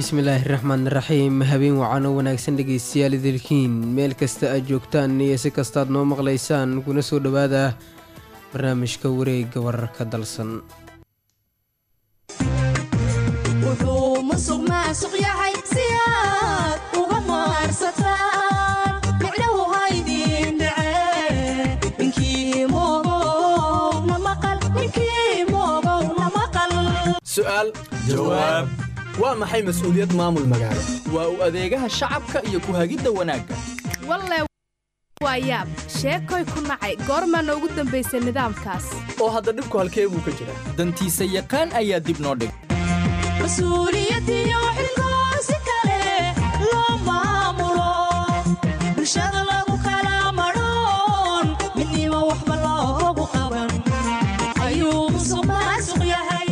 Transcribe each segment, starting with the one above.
bismillaahi raxmaan raxiim habeen wacan oo wanaagsan dhegaystayaal idilkiin meel kasta aad joogtaan iyo si kastaad noo maqlaysaan kuna soo dhowaada barnaamijka wareegga wararka dalsan wuxuu musuq maasuq yahay si aad uga maarsataan micnahu haydin dhace ninkii moogow na maqal ninkii moogow na maqal su'aal jawaab waa maxay mas'uuliyad maamul magaalo waa u adeegaha shacabka iyo ku hagidda wanaagga walle waa yaab sheekoy ku nacay goormaa noogu dambaysay nidaamkaas oo hadda dhibku halkee buu ka jiraa dantiisa yaqaan ayaa dib noo dhig mas-uuliyadiyo xilkoo si kale loo maamulo bulshada lagu kala madhoon midnimo waxba loogu qaban ayuu musuq maasuq yahay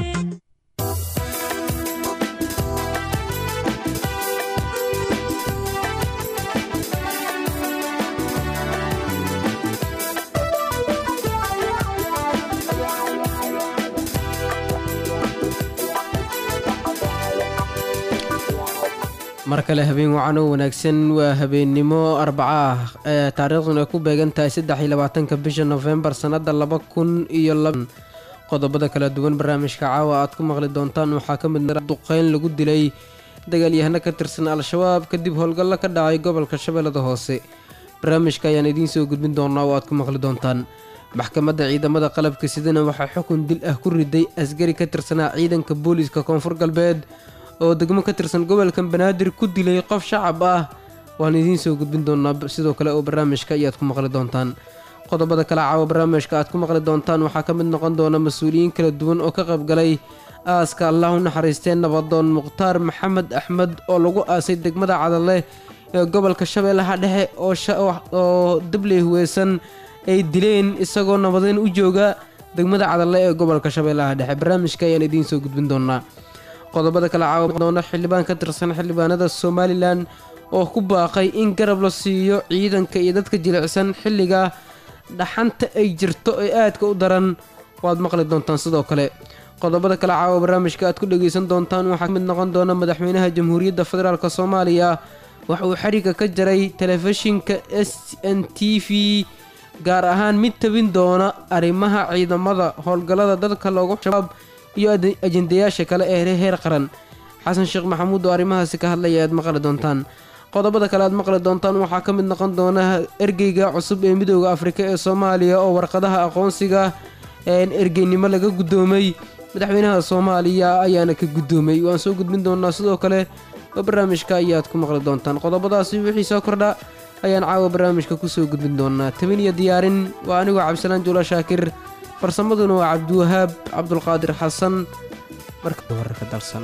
mar kale habeen wacan oo wanaagsan waa habeennimo arbaca ah ee taariikhduna ay ku beegan tahay saddex iyo labaatanka bisha nofembar sannada laba kun iyo laba qodobada kala duwan barnaamijka caawa aad ku maqli doontaan waxaa ka mid duqeyn lagu dilay dagaalyahano ka tirsan al-shabaab kadib howlgallo ka dhacay gobolka shabeellada hoose barnaamijka ayaan idiin soo gudbin doonaa oo aad ku maqli doontaan maxkamadda ciidamada qalabka sidana waxaa xukun dil ah ku riday asgari ka tirsanaa ciidanka booliiska koonfur galbeed oo degmo ka tirsan gobolka banaadir ku dilay qof shacab ah waan idiin soo gudbin doonaa sidoo kale oo barnaamijka ayaad ku maqli doontaan qodobada kale caawa barnaamijka aad ku maqli doontaan waxaa ka mid noqon doona mas-uuliyiin kala duwan oo ka qaybgalay aaska allah u naxariistee nabadoon mukhtaar maxamed axmed oo lagu aasay degmada cadale ee gobolka shabeellaha dhexe oo dabley huweysan ay dileen isagoo nabadeyn u jooga degmada cadale ee gobolka shabeellaha dhexe barnaamijka ayaan idiin soo gudbin doonaa qodobada kale caawa doona xildhibaan ka tirsan xildhibaanada somalilan oo ku baaqay in garab la siiyo ciidanka iyo dadka jilicsan xilliga dhaxanta ay jirto ee aadka u daran waad maqli doontaan sidoo kale qodobada kale caawa barnaamijka aad ku dhegaysan doontaan waxaa ka mid noqon doona madaxweynaha jamhuuriyadda federaalk soomaaliya waxa uu xariga ka jaray telefishinka s n t v gaar ahaan mid tabin doona arrimaha ciidamada howlgallada dadka loogu shabaab iyo ajendayaasha kale ee heer qaran xasan sheekh maxamuud oo arrimahaasi ka hadlaya aad maqli doontaan qodobada kale aad maqli doontaan waxaa ka mid noqon doona ergeyga cusub ee midooda afrika ee soomaaliya oo warqadaha aqoonsiga ergeynimo laga guddoomay madaxweynaha soomaaliya ayaana ka guddoomay waan soo gudbin doonaa sidoo kale oo barnaamijka ayaad ku maqli doontaan qodobadaasi wixii soo kordha ayaan caawa barnaamijka kusoo gudbin doonaa tabin iyo diyaarin waa anigoo cabdisalaan juula shaakir farsamaduna waa cabdiwahaab cabdulqaadir xasan marka wararka dalsan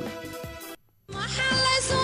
maxaa laysu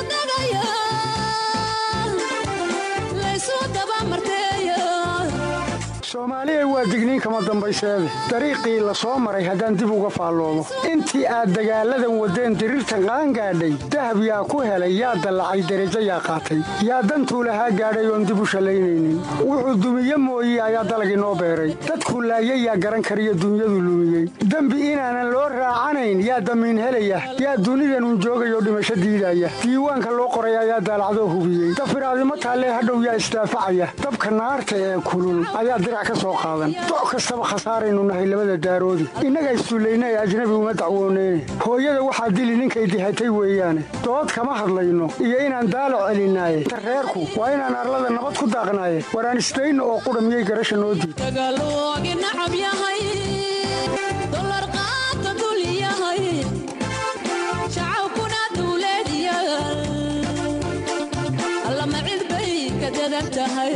dagayaa laysu dabamarteeya soomaaliya waa digniin kama dambayseede dariiqii la soo maray haddaan dib uga faalloomo intii aad dagaalladan waddeen diriirtan qaangaadhay dahab yaa ku helay yaa dallacay derajo yaa qaatay yaa dantuu lahaa gaadhay oon dib u shallaynaynin wuxuu dumiye mooye ayaa dalag inoo beeray dadkuu laayay yaa garan kariyo dunyadu lumiyey dembi inaanan loo raacanayn yaa damiin helaya yaa dunidanun joogayoo dhimasho diidaya diiwaanka loo qoray ayaa daalacdoo hubiyey dafiraadimo taallee hadhow yaa isdaafacaya dabka naarta ee kulul ayaa dirac ka soo qaadan doc kastaba khasaaraynu nahay labada daaroodi innaga isduullaynay ajnabi uma dacwooneyne hooyada waxaa dili ninkay dihatay weeyaane dood kama hadlayno iyo inaan daalac celinaaye reerku waa inaan arlada nabad ku daaqnaaye waraan isdayno oo qudha miyay garasha noo diid dagaaloogi nacab yahay dolar qaata dul yahay shacabkuna duuleed yaal allama cid bay ka dadan tahay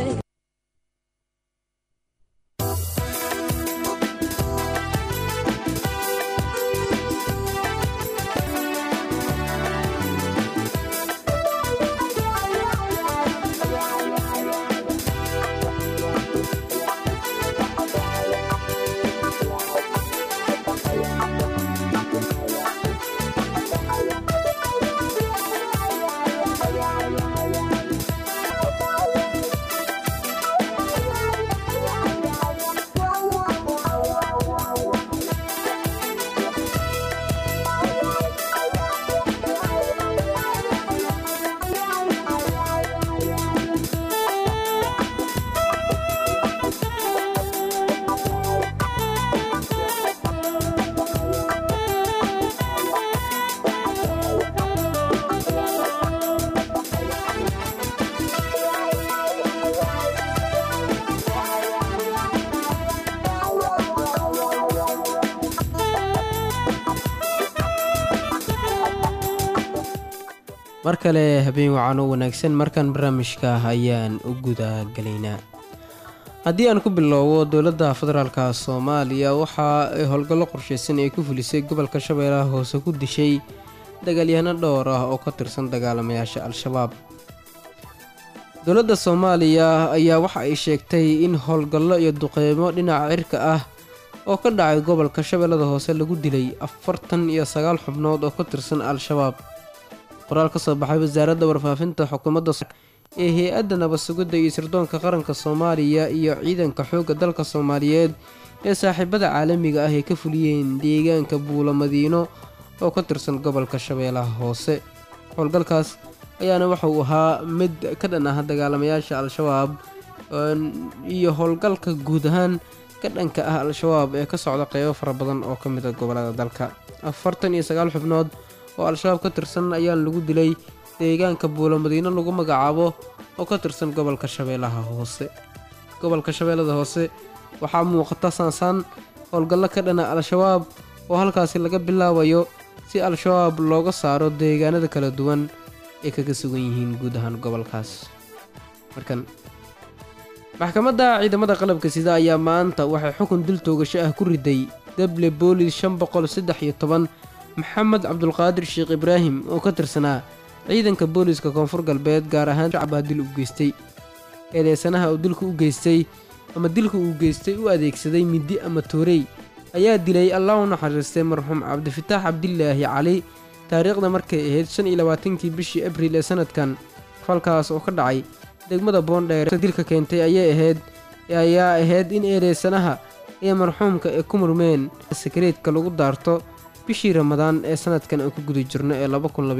mar kale habeen wacan oo wanaagsan markan barnaamijka ayaan u gudagalaynaa haddii aan ku bilowbo dowladda federaalka soomaaliya waxa ay howlgallo qorshaysan ay ku fulisay gobolka shabeellaha hoose ku dishay dagaalyahano dhowr ah oo ka tirsan dagaalamayaasha al-shabaab dowladda soomaaliya ayaa waxa ay sheegtay in howlgallo iyo duqeymo dhinaca cirka ah oo ka dhacay gobolka shabeellada hoose lagu dilay afartan iyo sagaal xubnood oo ka tirsan al-shabaab qoraal ka soo baxay wasaaradda warfaafinta xukuumadda ee hay-adda nabad sugidda iyo sirdoonka qaranka soomaaliya iyo ciidanka xoogga dalka soomaaliyeed ee saaxiibada caalamiga ah ay ka fuliyeen deegaanka buulo madiino oo ka tirsan gobolka shabeellaha hoose howlgalkaas ayaana waxa uu ahaa mid ka dhan ah dagaalamayaasha al-shabaab iyo howlgalka guud ahaan ka dhanka ah al-shabaab ee ka socda qeybo fara badan oo ka mid a gobolada dalka afartan iyo sagaal xubnood oo al-shabaab ka tirsan ayaa lagu dilay deegaanka buulo madiino lagu magacaabo oo ka tirsan gobolka shabeellaha hoose gobolka shabeellada hoose waxaa muuqata saansaan howlgallo ka dhana al-shabaab oo halkaasi laga bilaabayo si al-shabaab looga saaro deegaanada kala duwan ay kaga sugan yihiin guud ahaan gobolkaas markan maxkamadda ciidamada qalabka sida ayaa maanta waxay xukun dil toogasho ah ku riday deble boolis shan boqol saddex iyo toban maxamed cabdulqaadir sheekh ibraahim oo ka tirsanaa ciidanka booliska koonfur galbeed gaar ahaan shacbaa dil u geystay eedeysanaha uu dilka u geystay ama dilka uu geystay u adeegsaday midi ama toorey ayaa dilay allah u naxariistay marxuum cabdifitaax cabdilaahi cali taariikhda markay ahayd shan iyo labaatankii bishii abriil ee sanadkan falkaas oo ka dhacay degmada boondheer dilka keentay ayay ahayd ayaa ahayd in eedeysanaha ee marxuumka ee ku murmeen sakareedka lagu daarto bishii ramadaan ee sanadkan aan ku guda jirno ee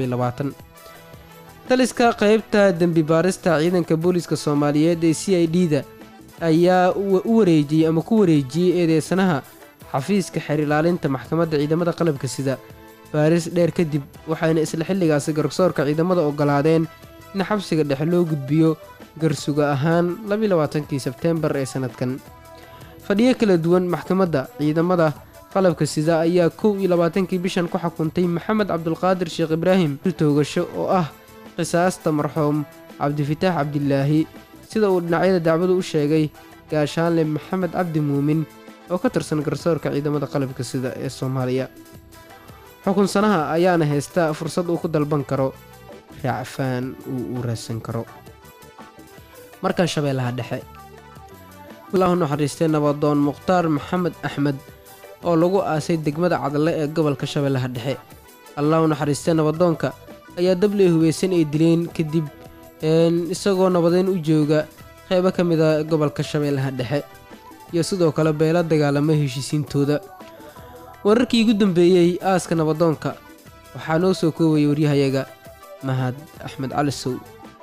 taliska qaybta dembi baarista ciidanka booliska soomaaliyeed ee c i d da ayaa u wareejiyey ama ku wareejiyey eedeysanaha xafiiska xeer ilaalinta maxkamadda ciidamada qalabka sida baaris dheer kadib waxayna isla xilligaasi garsoorka ciidamada ogolaadeen in xabsiga dhexe loo gudbiyo garsuga ahaan kii sebteembar ee sanadkan fadhiyo kala duwan maxkamadda ciidamada qalabka sida ayaa kow iyo labaatankii bishan ku xukuntay maxamed cabdulqaadir sheekh ibraahim toogasho oo ah qisaasta marxuum cabdifitaax cabdilaahi sida uu dhinacyada dacwadu u sheegay gaashaanle maxamed cabdi muumin oo ka tirsan garsoorka ciidamada qalabka sida ee soomaaliya xukunsanaha ayaana haysta fursad uu ku dalban karo raacfaan uu u raadsan karo markan shabeellaha dhexe allahu naxariistay nabadoon mukhtaar maxamed axmed oo lagu aasay degmada cadle ee gobolka shabeellaha dhexe allahu naxariistay nabadoonka ayaa dabley hubeysan ay dileen kadib isagoo nabadeyn u jooga qeybo ka mid a gobolka shabeellaha dhexe iyo sidoo kale beela dagaalama heshiisiintooda wararkii ugu dambeeyey aaska nabadoonka waxaa noo soo koobaya waryahayaga mahad axmed cali sow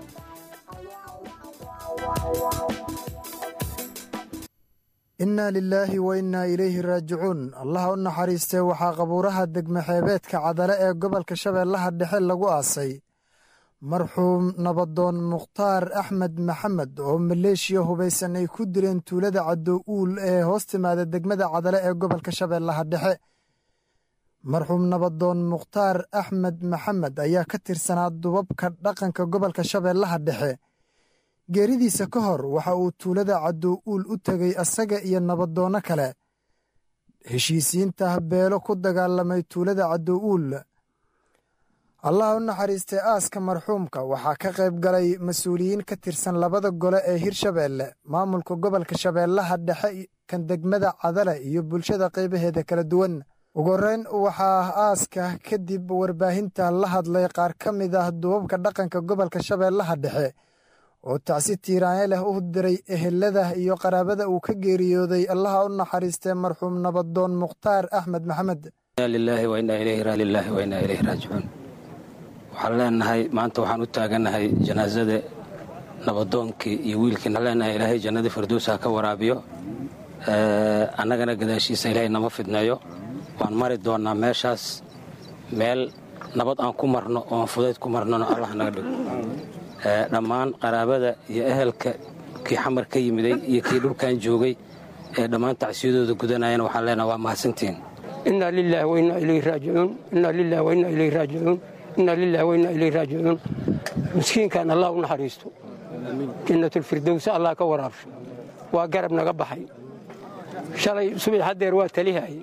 innaa lilaahi wa innaa ilayhi raajicuun allaha u naxariistee waxaa qabuuraha degmaxeebeedka cadale ee gobolka shabeellaha dhexe lagu aasay marxuum nabadoon mukhtaar axmed maxamed oo maleeshiya hubaysan ay ku dileen tuulada caddow uul ee hoos timaada degmada cadale ee gobolka shabeellaha dhexe marxuum nabadoon mukhtaar axmed maxamed ayaa ka tirsanaa dubabka dhaqanka gobolka shabeellaha dhexe geeridiisa ka hor waxa uu tuulada caddow uul u tegay asaga iyo nabadoonno kale heshiisiinta beelo ku dagaalamay tuulada caddow uul allaha u naxariistay aaska marxuumka waxaa ka qayb galay mas-uuliyiin ka tirsan labada gole ee hirshabeelle maamulka gobolka shabeellaha dhexe kan degmada cadale iyo bulshada qaybaheeda kala duwan ugu horreyn waxaa aaska kadib warbaahinta la hadlay qaar ka mid ah dubabka dhaqanka gobolka shabeellaha dhexe oo tacsi tiiraanye leh u diray ehelada iyo qaraabada uu ka geeriyooday allaha u naxariistee marxuum nabadoon mukhtaar axmed maxamed waxaan leenahay maanta waxaan u taagannahay janaasada nabadoonkii iyo wiilkii leenahay ilaahay jannadii firdowsa ka waraabiyo annagana gadaashiisa ilaahay nama fidneeyo waan mari doonnaa meeshaas meel nabad aan ku marno oon fudayd ku marnona allah naga dhigo dhammaan qaraabada iyo ehelka kii xamar ka yimiday iyo kii dhulkan joogay ee dhammaan tacsiyadooda gudanayana waxaan leenahay waa mahadsantiin inaa lilahi wainaa ilayhi raajicuun inaa lilahi wainaa ilayhi raajicuun inna lillahi wa inna ilayhi raajicuun miskiinkan allah u naxariisto jannatulfirdowsa allah ka waraabsho waa garab naga baxay shalay subax haddeer waa talihaye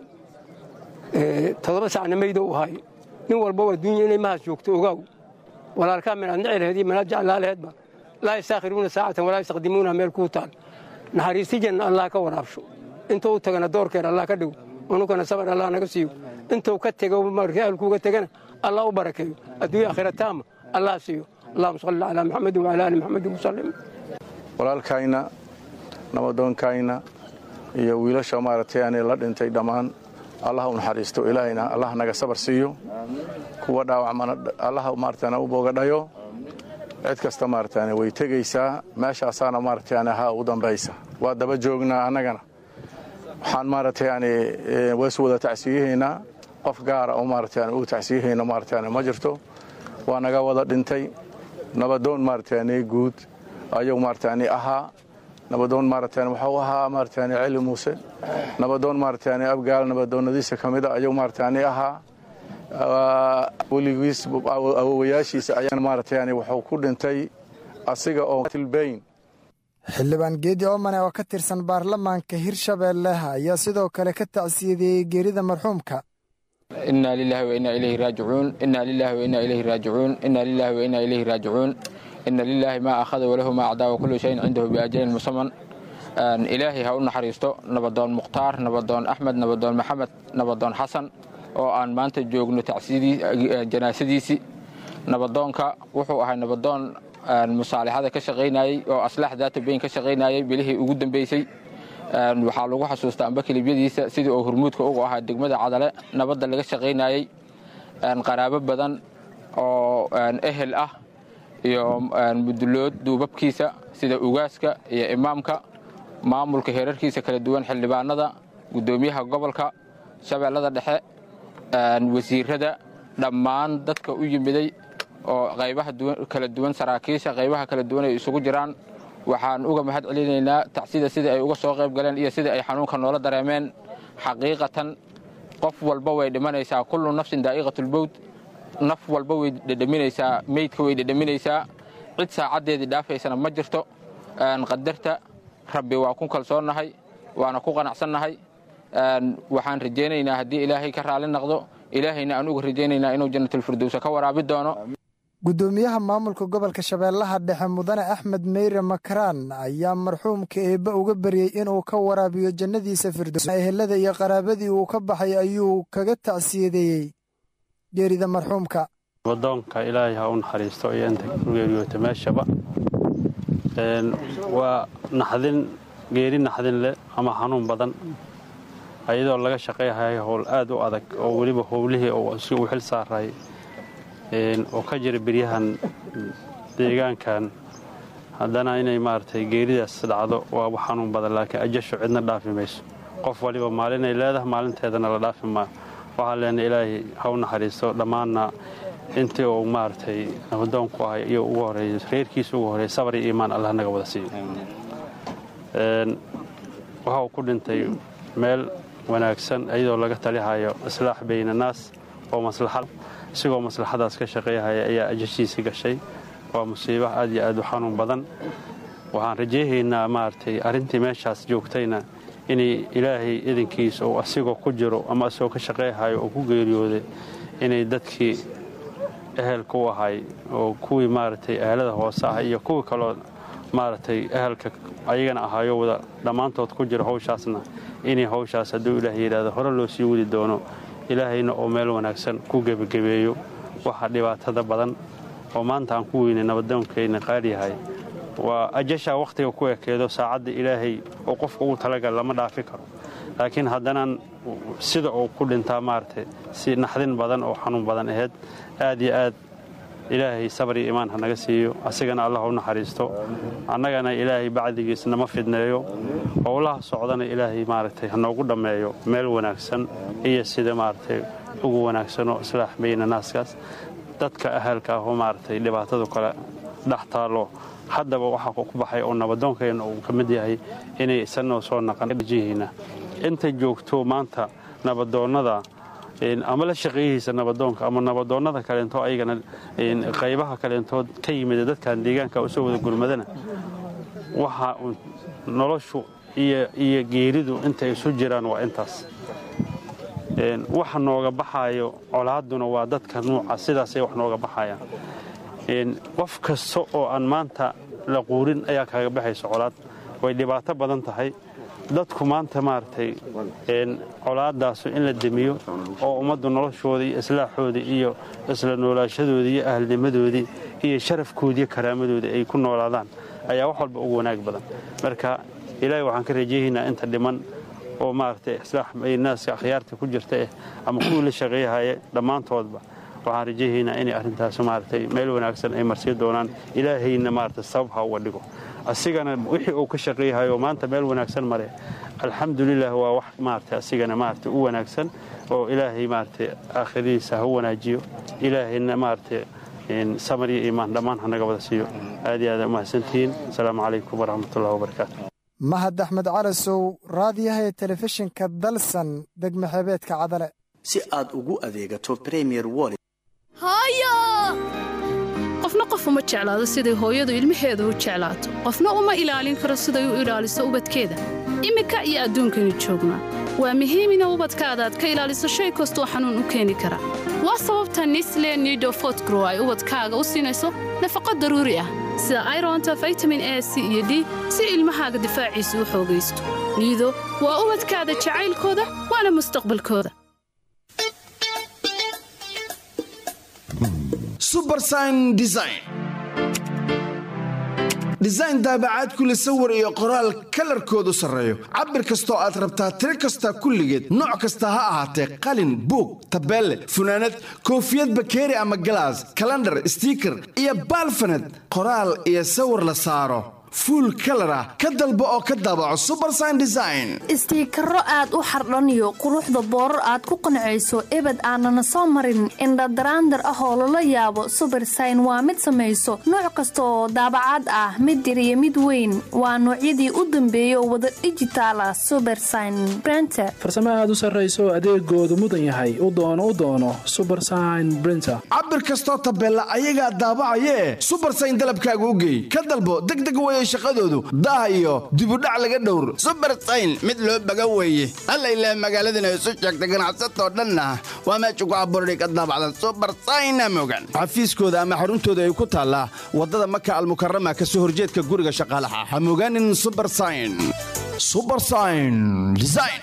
toddoba sacna maydo u ahay nin walba waa dunya inay mahaas joogto ogaaw walaalkaa minaad nici laheed iyo minaad jeclaa laheedba laa yastaakhiruuna saacatan walaa yastaqdimuuna meel kuu taal naxariisti janna allah ka waraabsho intuu u tagana doorkeer allah ka dhigo unugana sabar allah naga siiyo intuu ka tego markii ahalkuuga tegana allah u barakeeyo adduunya aakhira taama allah siiyo allahuma salli calaa maxamedin wacala ali maxamedin wasallim walaalkayna nabadoonkayna iyo wiilasha maaragtay aanay la dhintay dhammaan allah u naxariisto ilaahayna allah naga sabar siiyo kuwa dhaawacmana allah maaragtana u boogadhayo cid kasta maaragtane way tegaysaa meeshaasaana maaragtane ha u dambaysa waa daba joognaa annagana waxaan maaragtayani ways wada tacsiyahaynaa qof gaara oo maaragtane uu tacsiyahayno maaragtane ma jirto waa naga wada dhintay nabadoon maaragtane guud ayuu maaragtane ahaa nabadoon maaragtane waxuu ahaa maaragtane celi muuse nabadoon maaragtane abgaal nabadoonnadiisa ka mida ayuu maaragtane ahaa weligiis awowayaashiisa ayaan maaragtayani wuxuu ku dhintay asiga oo tilbayn xildhibaan geedi oomane oo ka tirsan baarlamaanka hirshabeelle ayaa sidoo kale ka tacsiyadeeyey geerida marxuumka inaa lilahi wa inaa ilayhi raajicuun inaa lilahi wa inaa ilayhi raajicuun inaa lilahi wa inaa ilayhi raajicuun ina lilaahi maa akhada walahu maa acdaa wa kullu shayin cindahu biajalin musaman ilaahay ha u naxariisto nabadoon mukhtaar nabadoon axmed nabadoon maxamed nabadoon xasan oo aan maanta joogno janaasadiisii nabadoonka wuxuu ahay nabadoon musaalixada ka shaqaynayey oo aslaax daata bayn ka shaqaynayey bilihii ugu dambeysay waxaa lagu xasuustaa amba kelibyadiisa sidii oo hurmuudka ugu ahaa degmada cadale nabadda laga shaqaynayey qaraabo badan oo ehel ah iyo mudulood duubabkiisa sida ugaaska iyo imaamka maamulka heerarkiisa kala duwan xildhibaanada guddoomiyaha gobolka shabeellada dhexe wasiirada dhammaan dadka u yimiday oo qaybaha kala duwan saraakiisha qaybaha kala duwan ay isugu jiraan waxaan uga mahad celinaynaa tacsida sidai ay uga soo qayb galeen iyo sidai ay xanuunka noola dareemeen xaqiiqatan qof walba way dhimanaysaa kullu nafsin daa'iqatulbowd naf walba way dhedhaminaysaa meydka way dhedhaminaysaa cid saacaddeedii dhaafaysana ma jirto qadarta rabbi waa ku kalsoonnahay waana ku qanacsannahay waxaan rajaynaynaa haddii ilaahay ka raali naqdo ilaahayna aan uga rajaynaynaa inuu jannatulfirdowsa ka waraabi doono guddoomiyaha maamulka gobolka shabeellaha dhexe mudane axmed meyre makaraan ayaa marxuumka eebbe uga baryey inuu ka waraabiyo jannadiisa firdows ehelada iyo qaraabadii uu ka baxay ayuu kaga tacsiyadeeyey geerida marxuumka nabadoonka ilaahay ha u naxariisto iyo inta ku geeriyoota meeshaba waa naxdin geeri naxdin leh ama xanuun badan ayadoo laga shaqayhayo howl aad u adag oo weliba howlihii si uu xil saaray oo ka jira beryahan deegaankan haddana inay maaragtay geeridaas dhacdo waa wax xanuun badan laakiin ajashu cidna dhaafi mayso qof waliba maalinay leedahay maalinteedana la dhaafi maayo waxaan leenay ilaahay ha u naxariisto dhammaanna intii uu maaragtay nabadoonku ahay iyo ugu horeeyo reerkiisa ugu horeeya sabar iyo iimaan allah naga wada siiyo waxa uu ku dhintay meel wanaagsan iyadoo laga talihayo islaax bayna naas oo maslaxad isigoo maslaxadaas ka shaqeeyahaya ayaa ajashiisii gashay waa musiibo aad iyo aad u xanuun badan waxaan rajayhaynaa maaragtay arrintii meeshaas joogtayna inay ilaahay idinkiisa uu asigoo ku jiro ama asigoo ka shaqeehayo oo ku geeriyooday inay dadkii ehelka u ahay oo kuwii maaragtay ehelada hoose ah iyo kuwii kaloo maaragtay ehelka ayagana ahaayo wada dhammaantood ku jiro hawshaasna inay hawshaas hadduu ilaah yidhaahdo hore loo sii wadi doono ilaahayna oo meel wanaagsan ku gebagabeeyo waxa dhibaatada badan oo maanta aan ku weynay nabadoonkayna qaaliyahay waa ajashaa wakhtiga ku ekeedo saacadda ilaahay oo qofka ugu talagal lama dhaafi karo laakiin haddanaan sida uu ku dhintaa maaragtay si naxdin badan oo xanuun badan ahayd aad iyo aad ilaahay sabar iyo imaan ha naga siiyo asigana allah u naxariisto annagana ilaahay bacdigiis nama fidneeyo howlaha socdana ilaahay maaragtay ha noogu dhammeeyo meel wanaagsan iyo sida maaragtay ugu wanaagsanoo islaax bayna naaskaas dadka ahalka ah oo maaragtay dhibaatadu kale dhex taallo haddaba waxaa ku baxay oo nabadoonkeenna uu ka mid yahay inay isanoo soo naqanjihiina inta joogto maanta nabadoonnada ama la shaqeeyihiisa nabadoonka ama nabadoonnada kaleento ayagana qaybaha kaleentood ka yimid dadkan deegaanka usoo wada gurmadana waxa noloshu iyo geeridu intay isu jiraan waa intaas waxa nooga baxaayo colaadduna waa dadka nuuca sidaasay wax nooga baxayaan qof kasta oo aan maanta la quurin ayaa kaaga baxaysa colaad way dhibaato badan tahay dadku maanta maaragtay colaadaasu in la demiyo oo ummaddu noloshoodii iyo islaaxoodii iyo isla noolaashadoodii iyo ahalnimadoodii iyo sharafkoodiiyo karaamadoodii ay ku noolaadaan ayaa wax walba ugu wanaag badan marka ilaahay waxaan ka rajayaynaa inta dhiman oo maaragtay islaax naaska akhyaarta ku jirta eh ama kuwii la shaqeeyahaya dhammaantoodba waxaan rajayaynaa inay arrintaas maaragtay meel wanaagsan ay marsii doonaan ilaahayna maaragtay sabab ha uga dhigo asigana wixii uu ka shaqeeyahayo maanta meel wanaagsan mare alxamdulilah waa wax maaragtay asigana maaragtay u wanaagsan oo ilaahay maaragtay aakhiradiisa ha u wanaajiyo ilaahayna maaragtay samar iyo iimaan dhammaan hanaga wada siiyo aad iyo aad umahadsantihiin asalaamu calaykum waraxmatullahi wabarakaatu mahad axmed calasow raadiyaha ee telefishinka dalsan degma xeebeedka cadale si aad ugu adeegato premier wallet qofna qof uma jeclaado siday hooyadu ilmaheeda u jeclaato qofna uma ilaalin karo siday u ilaaliso ubadkeeda iminka iyo adduunkaynu joognaa waa muhiim ina ubadkaada aad ka ilaaliso shay kastoo xanuun u keeni kara waa sababta nisle nido fotgrow ay ubadkaaga u siinayso nafaqo daruuri ah sida ironta vitamin a c iyo d si ilmahaaga difaaciisa u xoogaysto niido waa ubadkaada jacaylkooda waana mustaqbalkooda subersign design design daabacaad kule sawir iyo qoraal kalarkoodu sarreeyo cabir kastoo aad rabtaa tiro kasta kulligeed nooc kasta ha ahaatee qalin buug tabeelle funaanad koofiyad bakeeri ama galaas kalandhar stiiker iyo baalfaned qoraal iyo sawir la saaro fuul kalar ah ka dalbo oo ka daabaco subersign design istiikaro aad u xardhaniyo quruxda boorar aad ku qancayso ebed aanana soo marin indhadaraandar ah oo lala yaabo subersign waa mid samayso nooc kasta oo daabacaad ah mid yar iyo mid weyn waa noocyadii u dambeeya oo wada dhijitaal ah subersign brenter farsamo aad u sarrayso adeegoodu mudan yahay u doono u doono subersign brinter cabir kastoo tabeella ayagaa daabacayee subersign dalabkaaga u geey ka dalbo degdeg weye shaqadoodu daah iyo dibudhac laga dhowr subersayn mid loo baga weeye alla ilaah magaaladana isu sheegta ganacsatoo dhanna waa meesha ku abuurday ka daabacdan subersayna mogan xafiiskooda ama xaruntooda ay ku taallaa waddada maka almukarama ka soo horjeedka guriga shaqaalaha ha mogaanin subersayn subersayn design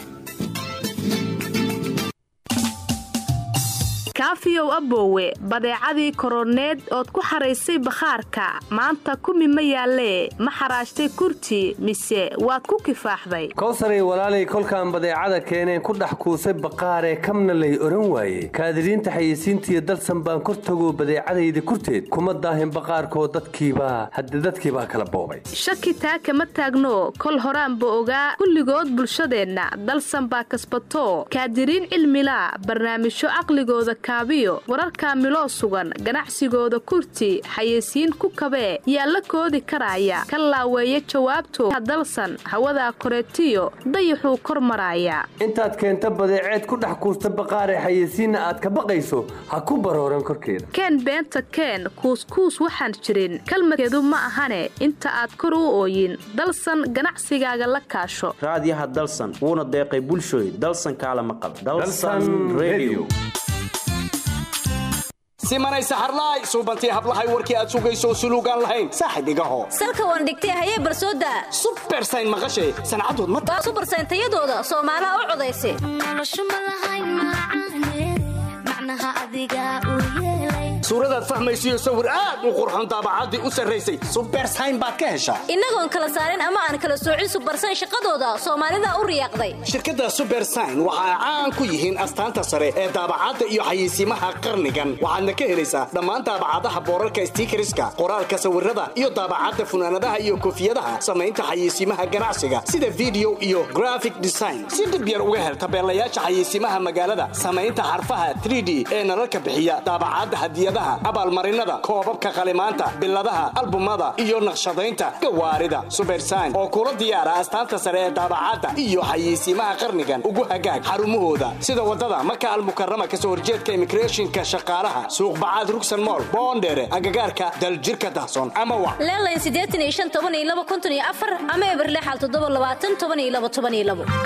kaafiyow aboowe badeecadii koroneed ood ku xaraysay bakhaarka maanta kumi ma yaallee ma xaraashtay kurti mise waad ku kifaaxday kowsaray walaalay kolkaan badeecada keeneen ku dhex kuusay baqaaree kamna lay odhan waaye kaadiriinta xayeysiintiiyo dalsan baan kor tagoo badeecadayda kurteed kuma daahin baqaarkoo dadkiibaa hadde dadkiibaa kala boobay shaki taa kama taagno kol horaanba ogaa kulligood bulshadeenna dalsan baa kasbato kaadiriin cilmila barnaamijyo caqligooda kaabiyo wararka miloo sugan ganacsigooda kurti xayeysiin ku kabee yaa la koodi karaya ka laaweeya jawaabto dalsan hawadaa koreetiyo dayaxuu kor maraaya intaad keenta badeeceed ku dhex kuusta baqaaree xayeysiinna aad ka baqayso ha ku barooran korkeeda keen beenta keen kuuskuus waxaan jirin kalmadkeedu ma ahane inta aad kor u ooyin dalsan ganacsigaaga la kaasho raadiyaha dalsan wuuna deeqay bulshooy dalsan kaala maqal simanay saxarlaay suubantii hablahay warkii aad sugayso suluugaan lahayn saaxib igaho salka waan dhigtay hayee barsooda subersayn maqashay sancadood ma subersayn tayadooda soomaalaha u codaysa suuradaad fahmaysiyo sawir aad u qurxon daabacaddii u sarraysay subersayn baad ka heshaa innagoon kala saarin ama aan kala soocin subersayn shaqadooda soomaalida u riyaaqday shirkadda subersayn waxa ay caan ku yihiin astaanta sare ee daabacadda iyo xayeysiimaha qarnigan waxaadna ka helaysaa dhammaan daabacadaha boorarka stiikariska qoraalka sawirada iyo daabacadda funaanadaha iyo koofiyadaha samaynta xayeysiimaha ganacsiga sida video iyo graphic design si dhib yar uga hel tabeelayaasha xayeysiimaha magaalada samaynta xarfaha 3d ee nalalka bixiya daabacadda hadiyada hadyadaha abaalmarinada koobabka qalimaanta biladaha albumada iyo naqshadaynta gawaarida subersayn oo kula diyaara astaanta sare ee daabacadda iyo xayeysiimaha qarnigan ugu hagaag xarumahooda sida wadada maka almukarama kasoo horjeedka immigrationka shaqaalaha suuq bacaad rugsan mool boondheere agagaarka daljirka dahsoon ama wa leelayn siddeetan iyo shan toban iyo laba konton iyo afar ama eberlexal toddoba labaatan toban iyo laba toban iyo labo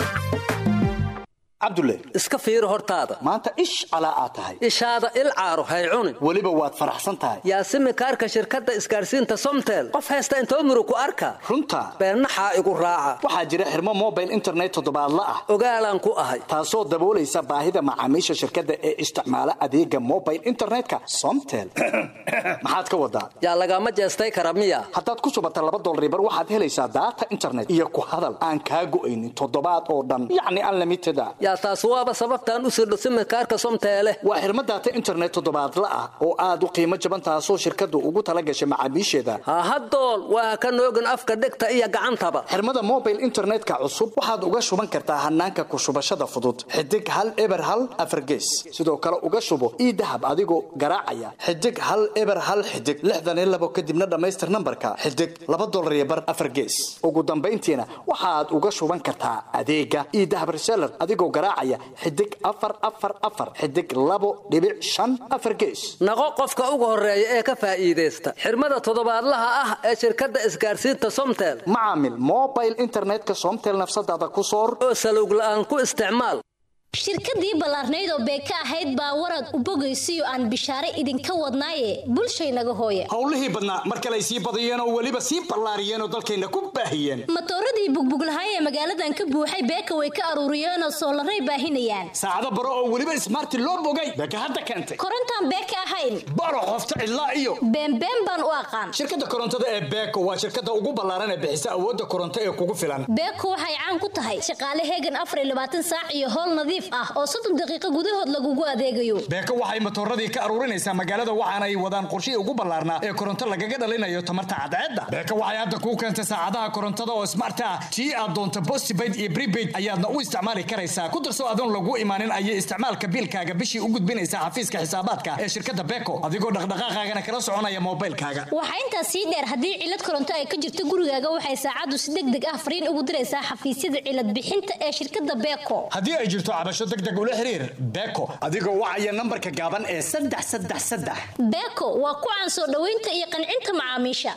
cabdulle iska fiiri hortaada maanta ish calaa aad tahay ishaada il caaro hay cunin weliba waad faraxsan tahay yaasimi kaarka shirkadda isgaarsiinta somtel qof haysta intoo muru ku arka runta beennaxaa igu raaca waxaa jira xirmo mobile internet toddobaadla ah ogaalaan ku ahay taasoo daboolaysa baahida macaamiisha shirkadda ee isticmaala adeega mobile internetka somtel maxaad ka wadaa yaa lagama jeestay kara miya haddaad ku subata laba dolaribar waxaad helaysaa daata internet iyo ku hadal aan kaa go'aynin toddobaad oo dhan yacni unlimited a yaa taas waaba sababtaan u sirdho simikaarka somteele waa xirmo daata internet toddobaadla ah oo aad u qiimo jaban taasoo shirkaddu ugu tala gashay macaamiisheeda hahadool waa ka noogin afka dhegta iyo gacantaba xirmada mobile internetka cusub waxaad uga shuban kartaa hanaanka ku shubashada fudud xidig hal eber hal afargees sidoo kale uga shubo ii dahab adigoo garaacaya xidig hal eber hal xidig lixdan iyo labo kadibna dhammaystir nambarka xidig laba dolar iyo bar afargees ugu dambayntiina waxaad uga shuban kartaa adeega ii dahab reseller adigoo garaacaya xidig afar afar afar xidig labo dhibic shan afar gees naqo qofka ugu horeeya ee ka faa'iidaysta xirmada toddobaadlaha ah ee shirkadda isgaarsiinta somtel macaamil mobile internetka somtel nafsadaada ku soor oo salowg la'aan ku isticmaal shirkadii ballaarnayd oo beeka ahayd baa warad u bogaysiyo aan bishaare idinka wadnaaye bulshaynaga hooya howlihii badnaa mar kaley sii badiyeen oo weliba sii ballaariyeen oo dalkayna ku baahiyeen matooradii bugbuglahaay ee magaaladan ka buuxay beeka way ka aruuriyeenoo soolaray baahinayaan saacado baro oo weliba ismaarti loo bogay beeka hadda keentay korontaan beeka ahayn baro qofta cidlaa iyo beenbeen baan u aqaan shirkadda korontada ee beeko waa shirkadda ugu ballaaran ee bixisa awoodda koronto ee kugu filan beeko waxay caan ku tahay shaqaale heegan afar iyo labaatan saac iyo howl nadiif ah oo soddon daqiiqo gudahood lagugu adeegayo beeko waxay matooradii ka aruurinaysaa magaalada waxaana ay wadaan qorshihii ugu ballaarnaa ee koronto lagaga dhalinayo tamarta cadceedda beeko waxay hadda kuu keentay saacadaha korontada oo smart ah tii aad doonto postpaid iyo prepaid ayaadna u isticmaali karaysaa ku darso adoon lagu imaanin ayay isticmaalka biilkaaga bishii u gudbinaysaa xafiiska xisaabaadka ee shirkadda beeko adigoo dhaqdhaqaaqaagana kala soconaya moobaylkaaga waxaa intaas sii dheer haddii cilad koronto ay ka jirto gurigaaga waxay saacaddu si deg deg ah fariin ugu diraysaa xafiisyada cilad bixinta ee shirkadda beeko haddii ay jirto cabasho degdeg ula xiriir beeko adigoo wacaya nambarka gaaban ee saddex saddex saddex beeko waa ku caan soo dhoweynta iyo qancinta macaamiisha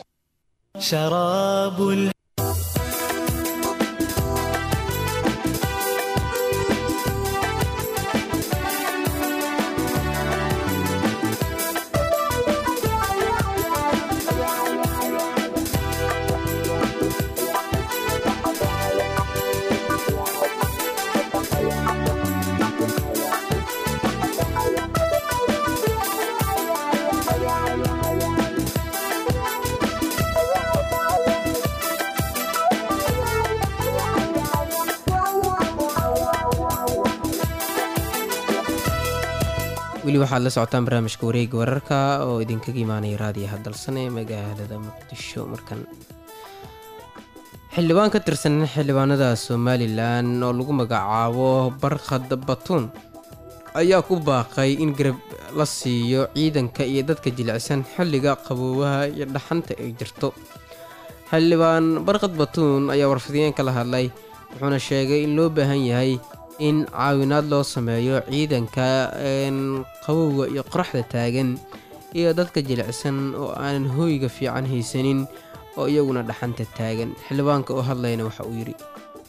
weli waxaad la socotaan barnaamijka wareega wararka oo idinkaga imaanaya raadiyaha dalsan ee magaalada muqdisho markan xildhibaan ka tirsan xildhibaanada somalilan oo lagu magacaabo barkhad batuun ayaa ku baaqay in garab la siiyo ciidanka iyo dadka jilicsan xilliga qaboobaha iyo dhaxanta ay jirto xildhibaan barkhad batuun ayaa warfidiyeen kala hadlay wuxuuna sheegay in loo baahan yahay in caawinaad loo sameeyo ciidanka qabowga iyo qoraxda taagan iyo dadka jilicsan oo aanan hooyga fiican haysanin oo iyaguna dhaxanta taagan xildhibaanka oo hadlayna waxa uu yidhi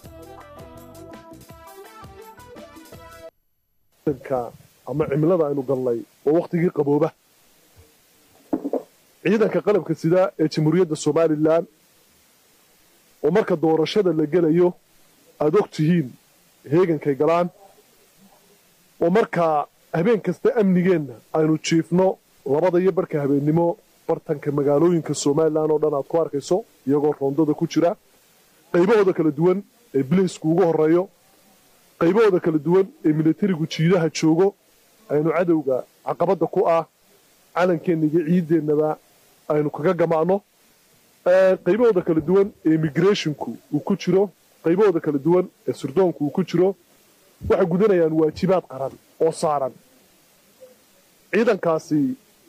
ama cimilada aynu galnay waa wakhtigii qabooba ciidanka qalabka sida ee jamhuuriyadda somalilan oo marka doorashada la gelayo aada og tihiin heegankay galaan oo markaa habeen kasta amnigeenna aynu jiifno labada iyo barka habeennimo bartanka magaalooyinka somalilan oo dhan aad ku arkayso iyagoo roondada ku jira qaybahooda kala duwan ee bilaysku ugu horreeyo qaybahooda kala duwan ee militarigu jiidaha joogo aynu cadowga caqabadda ku ah calankeenna iyo ciideennaba aynu kaga gamaano qaybahooda kala duwan ee immigrathonku uu ku jiro qaybahooda kala duwan ee surdoonku uu ku jiro waxay gudanayaan waajibaad qaran oo saaran ciidankaasi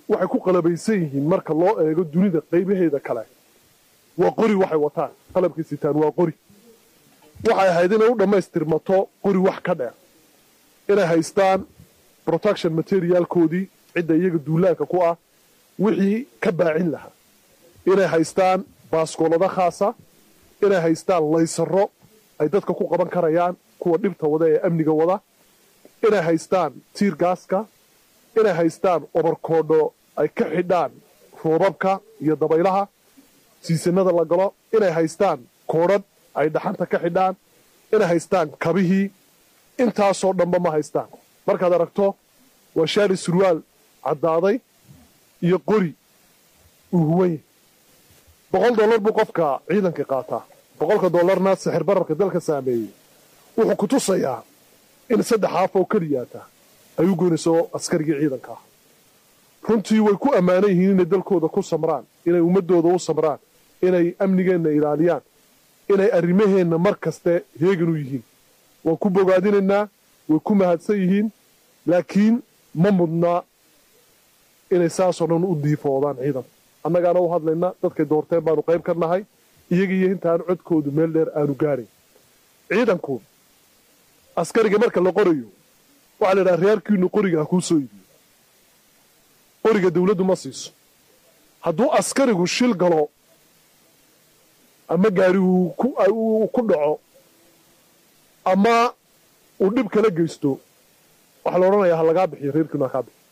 waxay ku qalabaysan yihiin marka loo eego dunida qaybaheeda kale waa qori waxay wataan qalabkay sitaan waa qori waxay ahayd inay u dhammaystirmato qori wax ka dheer inay haystaan protection materialkoodii cidda iyaga duulaanka ku ah wixii ka baacin lahaa inay haystaan baaskoolado khaasa inay haystaan laysaro ay dadka ku qaban karayaan kuwa dhibta wada ee amniga wada inay haystaan tiir gaaska inay haystaan obarkoodho ay ka xidhaan roobabka iyo dabaylaha siisanada la galo inay haystaan koodhadh ay dhaxanta ka xidhaan inay haystaan kabihii intaasoo dhanba ma haystaan markaad aragto waa shaari surwaal caddaaday iyo qori uu huwan yahay boqol dollar buu qofka ciidankii qaataa boqolka dollarna sixir bararka dalka saameeyey wuxuu ku tusayaa in saddex haaf oo keliyaata ay u goynayso askarigii ciidanka ah runtii way ku ammaanan yihiin inay dalkooda ku samraan inay ummaddooda u samraan inay amnigeenna ilaaliyaan inay arrimaheenna mar kaste heegan u yihiin waan ku bogaadinaynaa way ku mahadsan yihiin laakiin ma mudnaa inay saasoo dhan u diifoodaan ciidan annagaana u hadlayna dadkay doorteen baanu qayb ka nahay iyaga iyo intaan codkoodu meel dheer aanu gaarayn ciidanku askariga marka la qorayo waxaa la yidhaha reerkiinu qoriga ha kuu soo iibiyo qoriga dawladdu ma siiso hadduu askarigu shil galo ama gaari uu ku dhaco ama uu dhib kala geysto waxaa la odhanayaa ha lagaa bixiyo reerkiinu ha kaa bixiyo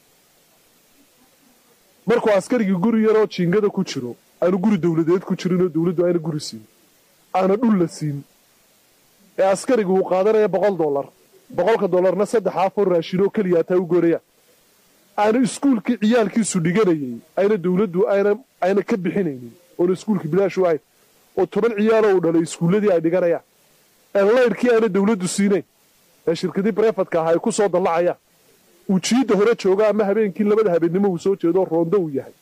markuu askarigii guri yaroo jiingada ku jiro aanu guri dawladeed ku jirinoo dawladdu ayna guri siin aana dhul la siin ee askarigu uu qaadanaya boqol dollar boqolka dollarna saddex afoo raashinoo keliyaataa u goonaya aana iskuulkii ciyaalkiisu dhiganayay ayna dawladdu ayna ka bixinaynin oona iskuulkii bilaashu ahayn oo toban ciyaaloo uu dhalay iskuulladii ay dhiganayaan ee laydhkii aana dawladdu siinayn ee shirkadii brefadka aha ay ku soo dallacayaan uu jiidda hore joogo ama habeenkii labada habeennimo uu soo jeedo roondo uu yahay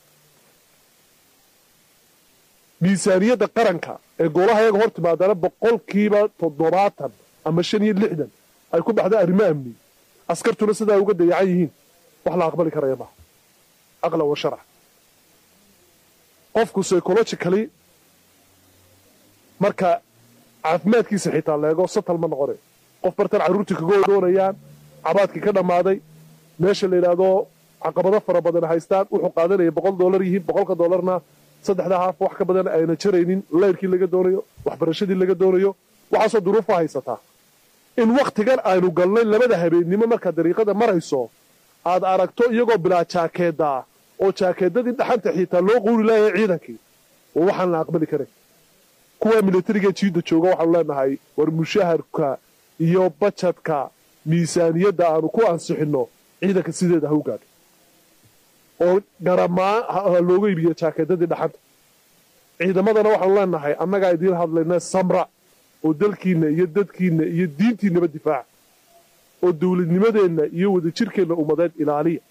miisaaniyadda qaranka ee goolaha yaga hor timaadana boqolkiiba toddobaatan ama shan iyo lixdan ay ku baxda arrimo amni askartuna sidaa uga dayacan yihiin wax la aqbali karaya maaha aqlan wa sharca qofku psychologically marka caafimaadkiisa xitaa leego satal ma noqone qof bartan carruurtii kaga doonayaan cabaadkii ka dhammaaday meesha la yidhaahdo caqabado fara badan haystaan wuxuu qaadanaya boqol dollar yihiin boqolka dollarna saddexda haaf wax ka badan ayna jaraynin layrkii laga doonayo waxbarashadii laga doonayo waxaasoo duruufa haysataa in wakhtigan aynu galnay labada habeennimo markaad dariiqada marayso aad aragto iyagoo bilaa jaakeeddaa oo jaakeedadii dhaxanta xiitaa loo quuri laayay ciidankii oo waxaan la aqbali karin kuwa militariga jiidda jooga waxaanu leenahay war mushaharka iyo bajadka miisaaniyadda aanu ku ansixinno ciidanka sideeda ha u gaadho oo garamaa ha looga iibiyo jaakeedadii dhaxanta ciidamadana waxaanu leenahay annagaa idiin hadlayna samra oo dalkiinna iyo dadkiinna iyo diintiinnaba difaaca oo dawladnimadeenna iyo wadajirkeenna ummadeed ilaaliya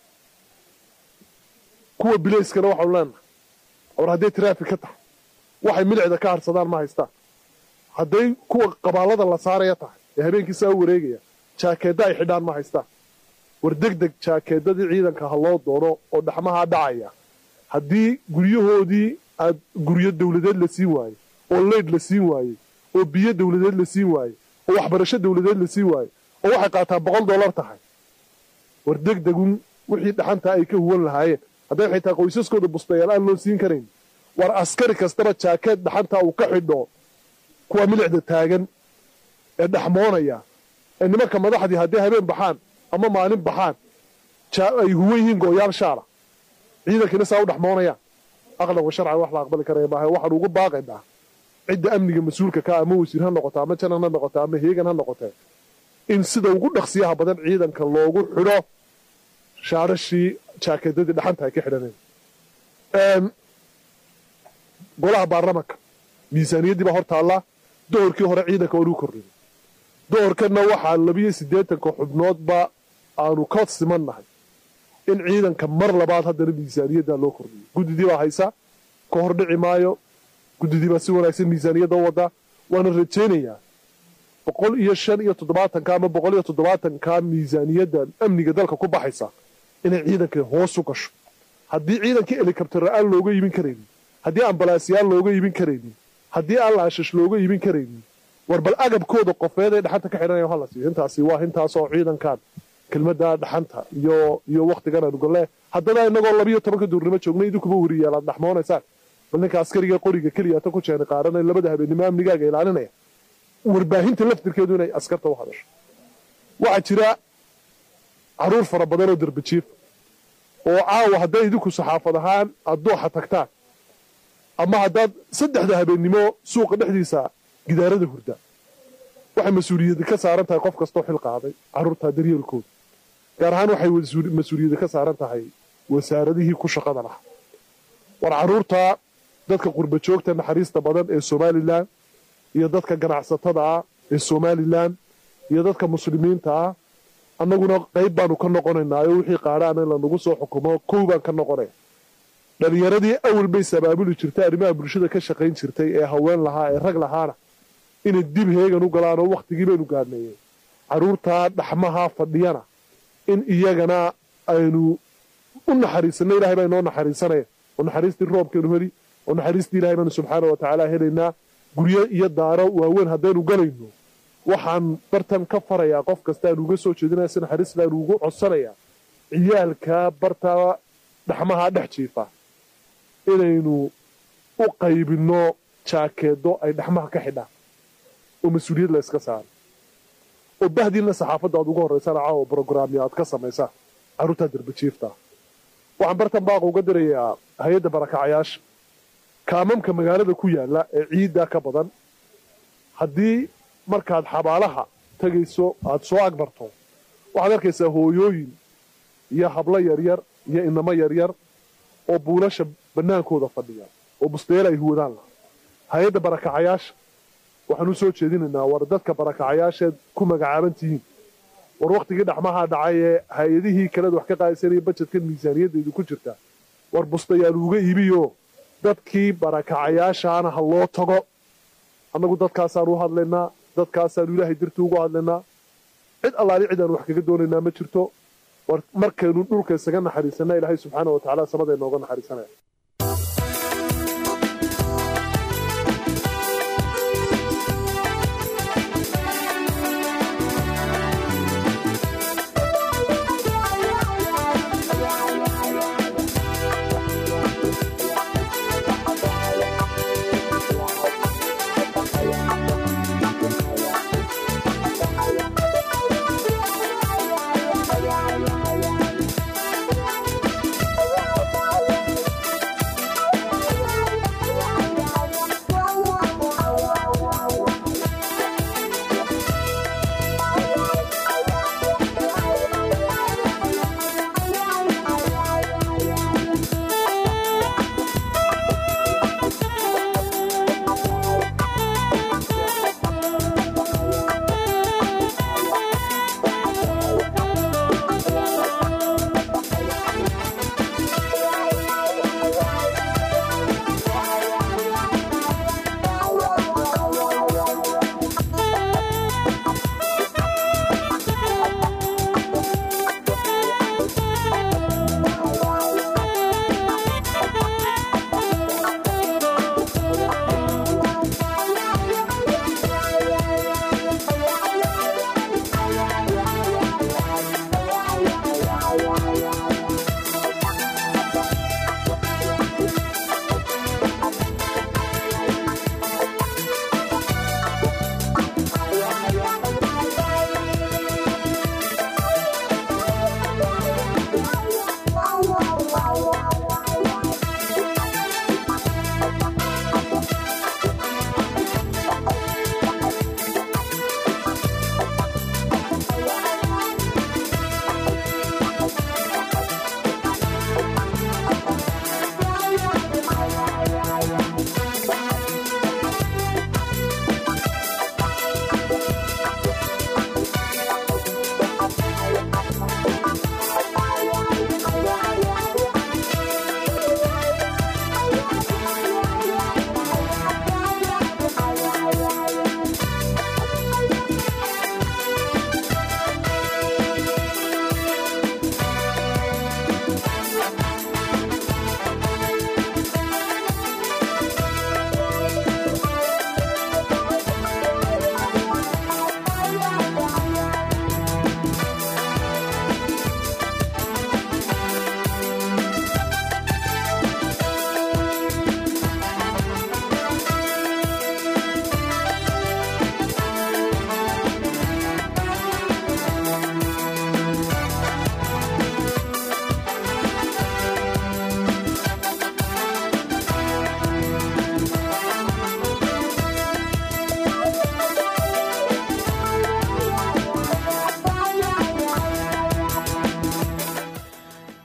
kuwa bilayskana waxaanu leenahay war hadday taraafik ka tahay waxay milicda ka harsadaan ma haystaan hadday kuwa qabaallada la saaraya tahay ee habeenkii saa u wareegaya jaakeedda ay xidhaan ma haystaan war deg deg jaakeedadii ciidanka ha loo doono oo dhaxmahaa dhacaya haddii guryahoodii aad guryo dawladeed la siin waaye oo leydh la siin waaye oo biyo dawladeed la siin waaye oo waxbarasho dawladeed la siin waaye oo waxay qaataa boqol dollar tahay war deg degun wixii dhaxantaa ay ka huwan lahaayeen hadday xitaa qoysaskooda bustayaal aan loo siin karayn war askari kastaba jaakeed dhaxantaa uu ka xidho kuwa milicda taagan ee dhaxmoonaya ee nimanka madaxdii hadday habeen baxaan ama maalin baxaan ay huwan yihiin gooyaal shaala ciidankiina saa u dhaxmoonayaan aqlan wa sharcan wax la aqbali karaya maaha waxaanu ugu baaqaynaa cidda amniga mas-uulka ka ama wasiir ha noqoto ama janan ha noqoto ama heegan ha noqotee in sida ugu dhaqsiyaha badan ciidanka loogu xidho shaarashii jaakeedadii dhaxanta ay ka xidhaneen golaha baarlamanka miisaaniyaddii baa hor taallaa dohorkii hore ciidanka waanu kordhinay dohorkanna waxaa labiyo siddeetanka xubnoodba aanu ka simannahay in ciidanka mar labaad haddana miisaaniyaddaa loo kordhiyo guddidii baa haysa ka hor dhici maayo guddidii baa si wanaagsan miisaaniyadda u wadaa waana rajaynayaa boqol iyo shan iyo toddobaatanka ama boqol iyo toddobaatanka miisaaniyadda amniga dalka ku baxaysa inay ciidanka hoos u gasho haddii ciidankii helikabtara aan looga iibin karaynin haddii ambalaasyaal looga iibin karaynin haddii aan laashash looga iibin karaynin war bal agabkooda qofeed ee dhaxanta ka xidhanaya hala siiyo intaasi waa intaasoo ciidankan kelmadda dhaxanta iyo iyo waktigan aanu golle haddana inagoo labiyo tobanka duurnimo joognay idinkuba weriyaal aad dhaxmoonaysaan bal ninka askariga qoriga keliya ta ku jeeni qaaranay labada habeenimo amnigaaga ilaalinaya warbaahinta laftirkeedu inay askarta u hadasho waxaa jira caruur fara badan oo derbajiif oo caawa hadday idinku saxaafad ahaan aad dooxa tagtaan ama haddaad saddexda habeennimo suuqa dhexdiisa gidaarada hurda waxay mas-uuliyadda ka saaran tahay qof kastoo xil qaaday carruurtaa daryeelkooda gaar ahaan waxay mas-uuliyadda ka saaran tahay wasaaradihii ku shaqada lahaa war carruurtaa dadka qurba joogta naxariista badan ee somalilan iyo dadka ganacsatada ah ee somalilan iyo dadka muslimiinta ah annaguna qayb baanu ka noqonaynaayo wixii qaadhaana in lanagu soo xukumo kow baan ka noqonaya dhalinyaradii awal bay sabaabuli jirtay arrimaha bulshada ka shaqayn jirtay ee haween lahaa ee rag lahaana inay dib heegan u galaan oo wakhtigii baynu gaadhneeyeen carruurtaa dhaxmaha fadhiyana in iyagana aynu u naxariisanno ilahay baa inoo naxariisanaya oo naxariistii roobkeenu heli oo naxariistii ilahay baanu subxaana wa tacaala helaynaa guryo iyo daaro waaweyn haddaynu galayno waxaan bartan ka farayaa qof kasta aanu uga soo jeedinaya si naxariis baanu ugu codsanayaa ciyaalka barta dhaxmaha dhex jiifa inaynu u qaybinno jaakeedo ay dhaxmaha ka xidhaan oo mas-uuliyad la yska saaro oo bahdiinna saxaafadda aad uga horraysaan caawa brograamya aad ka samaysaan carruurtaa derbajiifta waxaan bartan baaqa uga dirayaa hay-adda barakacayaasha kaamamka magaalada ku yaalla ee ciiddaa ka badan haddii markaad xabaalaha tegayso aada soo agmarto waxaad arkaysaa hooyooyin iyo hablo yaryar iyo inamo yaryar oo buulasha bannaankooda fadhiya oo busteel ay huwadaan laha hay-adda barakacayaasha waxaan u soo jeedinaynaa war dadka barakacayaasheed ku magacaaban tihiin war wakhtigii dhaxmaha dhacay ee hay-adihii kaleed wax ka qaadaysanaya bajedkan miisaaniyaddeedu ku jirta war bustayaal uga iibiyo dadkii barakacayaashaana ha loo tago annagu dadkaasaan u hadlaynaa dadkaasaanu ilaahay dirti ugu hadlaynaa cid allaali cid aanu wax kaga doonaynaa ma jirto war markaynu dhulka isaga naxariisanna ilaahay subxaana wa tacaala samada inooga naxariisanaya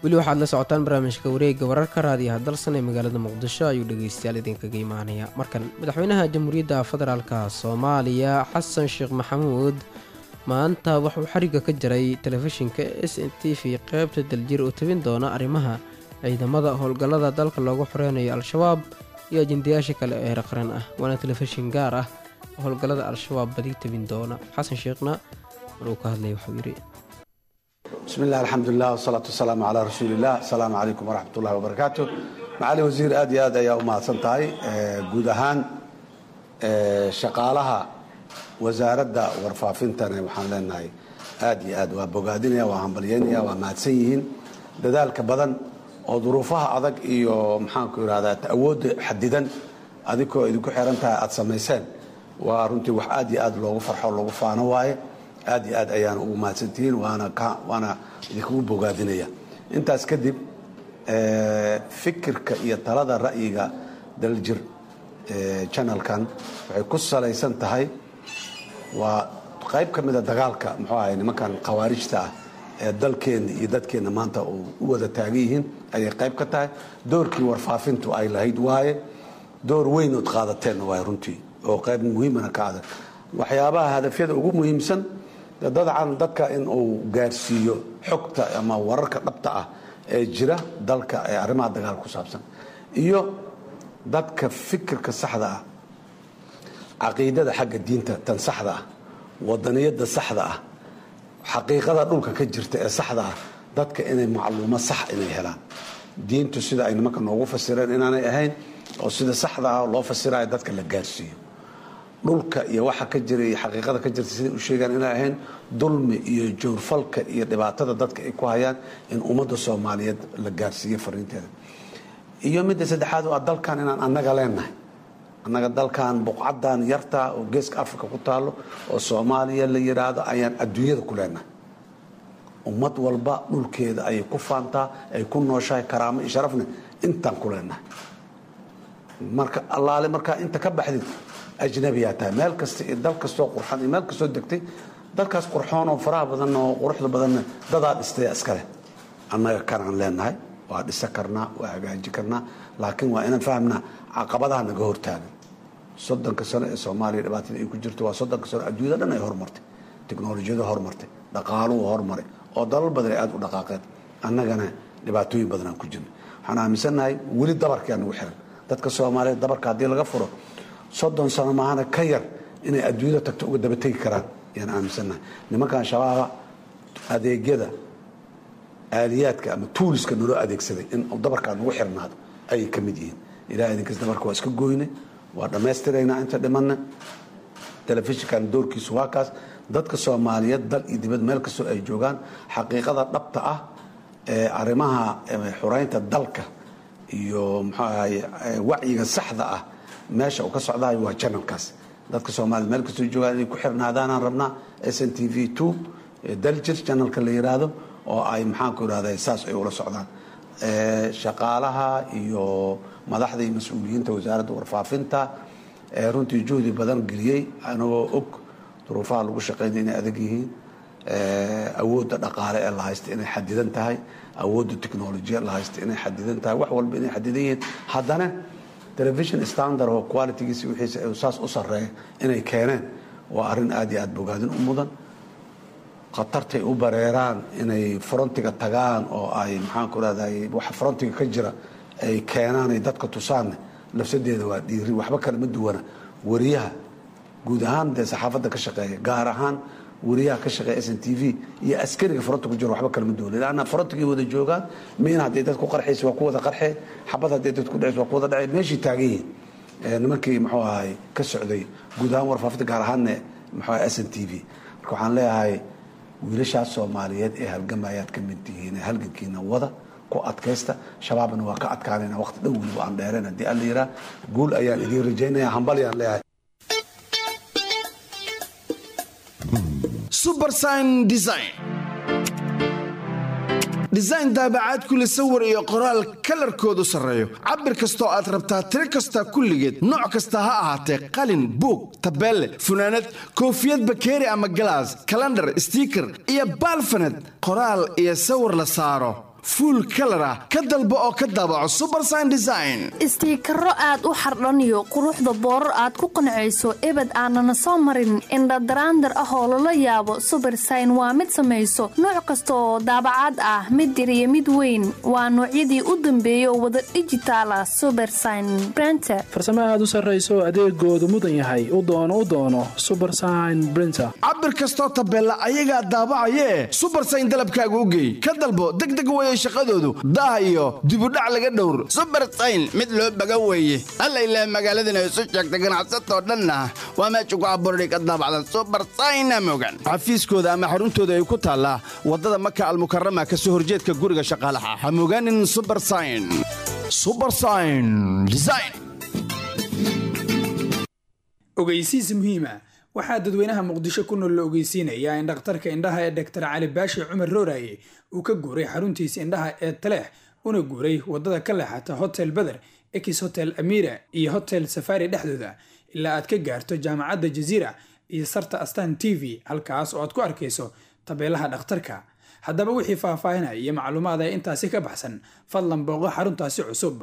weli waxaad la socotaan barnaamijka wareegga wararka raadiyaha dalsan ee magaalada muqdisho ayuu dhegeystayaal idinkaga imaanaya markan madaxweynaha jamhuuriyadda federaalka soomaaliya xasan sheekh maxamuud maanta wuxuu xariga ka jaray telefishinka s n t v qeybta daljir oo tabin doona arrimaha ciidamada howlgallada dalka loogu xoreynayo al-shabaab iyo ajendayaasha kale ee heer qaran ah waana telefishin gaar ah oo howlgallada al-shabaab badi tabin doona xasan sheekhna mar uu ka hadlaya wuxuu yidhi بسم الله الحمد لله والصلاة والسلام على رسول الله السلام عليكم ورحمة الله وبركاته معالي وزير آد يا آد يا أمها سنتاي جود أهان شقالها وزارة ورفافنتنا وحان لنا آد يا آد وبوغادينيا وهمبليانيا وماتسيين دذلك بدن وظروفها أدق إيو محان كور هذا تأود حديدا أديكو إديكو حيرانتا أد سميسان ورنتي وح آد يا آد لوغو فرحو لوغو فانا وايه aad iyo aad ayaan ugu mahadsantihiin waana waana idinkugu bogaadinaya intaas kadib fikirka iyo talada ra'yiga daljir janalkan waxay ku salaysan tahay waa qayb ka mida dagaalka muxuu ahay nimankan khawaarijta ah ee dalkeenna iyo dadkeenna maanta u wada taagan yihiin ayay qayb ka tahay doorkii warfaafintu ay lahayd waaye door weyn ood qaadateenna waay runtii oo qayb muhiimana ka adag waxyaabaha hadafyada ugu muhiimsan dadcan dadka in uu gaarsiiyo xogta ama wararka dhabta ah ee jira dalka ee arrimaha dagaal ku saabsan iyo dadka fikirka saxda ah caqiidada xagga diinta tan saxda ah wadaniyada saxda ah xaqiiqada dhulka ka jirta ee saxda ah dadka inay macluumo sax inay helaan diintu sida ay nimanka noogu fasireen inaanay ahayn oo sida saxda ah loo fasirayo dadka la gaarsiiyo dhulka iyo waxa ka jira iyo xaqiiqada ka jirta siday u sheegaan inay ahayn dulmi iyo joorfalka iyo dhibaatada dadka ay ku hayaan in ummadda soomaaliyeed la gaarsiiyo fariinteeda iyo midda saddexaad waa dalkan inaan annaga leenahay annaga dalkan buqcadan yarta oo geeska africa ku taalo oo soomaaliya la yidhaahdo ayaan adduunyada ku leenahay ummad walba dhulkeeda ayay ku faantaa ay ku nooshahay karaamo iyo sharafne intaan ku leenahay marka allaale markaa inta ka baxdid ajnabiyaa tahay meel kasta iyo dal kastoo qurxan iyo meel kastoo degtay dalkaas qurxoon oo faraha badan oo quruxda badanna dadaa dhistaya iskale annaga kanaan leenahay waa dhisa karnaa waa hagaaji karnaa laakiin waa inaan fahamnaa caqabadaha naga hortaagan soddonka sano ee soomaaliya dhibaatada ay ku jirto waa soddonka sano adduunyada dhan ay horumartay teknolojiyada horumartay dhaqaaluhu horumaray oo dalal badan ay aada u dhaqaaqeen annagana dhibaatooyin badanaan ku jirna waxaan aaminsannahay weli dabarkaa nagu xiran dadka soomaaliyeed dabarka haddii laga furo soddon sano maahana ka yar inay adduunyada tagto uga daba tegi karaan ayaan aaminsannahay nimankan shabaaba adeegyada aaliyaadka ama tuuliska naloo adeegsaday in dabarkaa nagu xirnaado ayay ka mid yihiin ilaah idinkas dabarka waa iska goyne waa dhammaystiraynaa inta dhimanna telefishinkan doorkiisu waa kaas dadka soomaaliyeed dal iyo dibad meel kastoo ay joogaan xaqiiqada dhabta ah ee arrimaha xureynta dalka iyo muxuu ahaye wacyiga saxda ah meesha uu ka socdayo waa janalkaas dadka soomaaliyed meel kastoo joogaan inay ku xirnaadaanaan rabnaa s n t v two daljir janalka la yiraahdo oo ay maxaanku irahda saas ay ula socdaan shaqaalaha iyo madaxda iyo mas-uuliyiinta wasaaradda warfaafinta runtii juhdi badan geliyey anagoo og duruufaha lagu shaqeynaya inay adag yihiin awoodda dhaqaale ee la haysta inay xadidan tahay awoodda technolojiya la haysta inay xadidan tahay wax walba inay xadidan yihiin haddana television standard oo qualitygiisa wixiisa saas u sarreeya inay keeneen waa arrin aad iyo aad bogaadin u mudan khatartay u bareeraan inay frontiga tagaan oo ay maxaanku rahday waxa frontiga ka jira ay keenaan ay dadka tusaanne lafsadeeda waa dhiiri waxba kale ma duwana wariyaha guud ahaan dee saxaafadda ka shaqeeya gaar ahaan wariyaha ka shaqeeya s n t v iyo askariga fronti ku jiro waxba kalema duwana lanna frontigay wada joogaan miin hadday dad ku qarxaysa waa ku wada qarxee xabad hadday dad ku dhacaysa waa ku wada dhacee meeshii taagan yihiin nimankii muxuu ahay ka socday guud ahaan warfaafinta gaar ahaanne muxuu ahay s n t v marka waxaan leeyahay wiilashaas soomaaliyeed ee halgamayaad ka mid tihiin ee halgankiina wada ku adkaysta shabaabna waa ka adkaanayna waqti dhow weliba aan dheereen haddii alla yiraa guul ayaan idiin rajaynaya hambalyaan leeyahay subersign design design daabacaad kule sawir iyo qoraal kalarkoodu sarreeyo cabir kastoo aad rabtaa tiro kasta kulligeed nooc kasta ha ahaatee qalin buug tabeelle funaanad koofiyad bakeeri ama galaas kalandhar stiiker iyo baalfaned qoraal iyo sawir la saaro fuul kalar ah ka dalbo oo ka daabaco subersign design istiikaro aad u xardhaniyo quruxda boorar aad ku qancayso ebed aanana soo marin indhadaraandar ah oo lala yaabo subersign waa mid samayso nooc kasta oo daabacaad ah mid yar iyo mid weyn waa noocyadii u dambeeyay oo wada dhijitaala subersign brenter farsamo aad u sarrayso adeegoodu mudan yahay u doono u doono subersign brinter cabir kastoo tabeella ayagaa daabacayee subersign dalabkaaga u geey ka dalbo degdeg weeye shaqadoodu daah iyo dibudhac laga dhowr subersayn mid loo baga weeye alla ilaah magaaladana isu sheegta ganacsatoo dhanna waa meesha ku abuurday ka daabacdan subersayna mogan xafiiskooda ama xaruntooda ay ku taallaa waddada maka almukarama ka soo horjeedka guriga shaqaalaha ha mogaanin subersign subersign design ogeysiis muhiima waxaa dadweynaha muqdisho ku nool la ogeysiinayaa in dhakhtarka indhaha ee doktor cali baashi cumar rooraye uu ka guuray xaruntiisa indhaha ee taleex una guuray waddada ka leexata hotel beder ex hotel amira iyo hotel safari dhexdooda ilaa aad ka gaarto jaamacadda jaziira iyo sarta astan t v halkaas oo aad ku arkayso tabeelaha dhakhtarka haddaba wixii faahfaahinaya iyo macluumaad ee intaasi ka baxsan fadlan booqo xaruntaasi cusub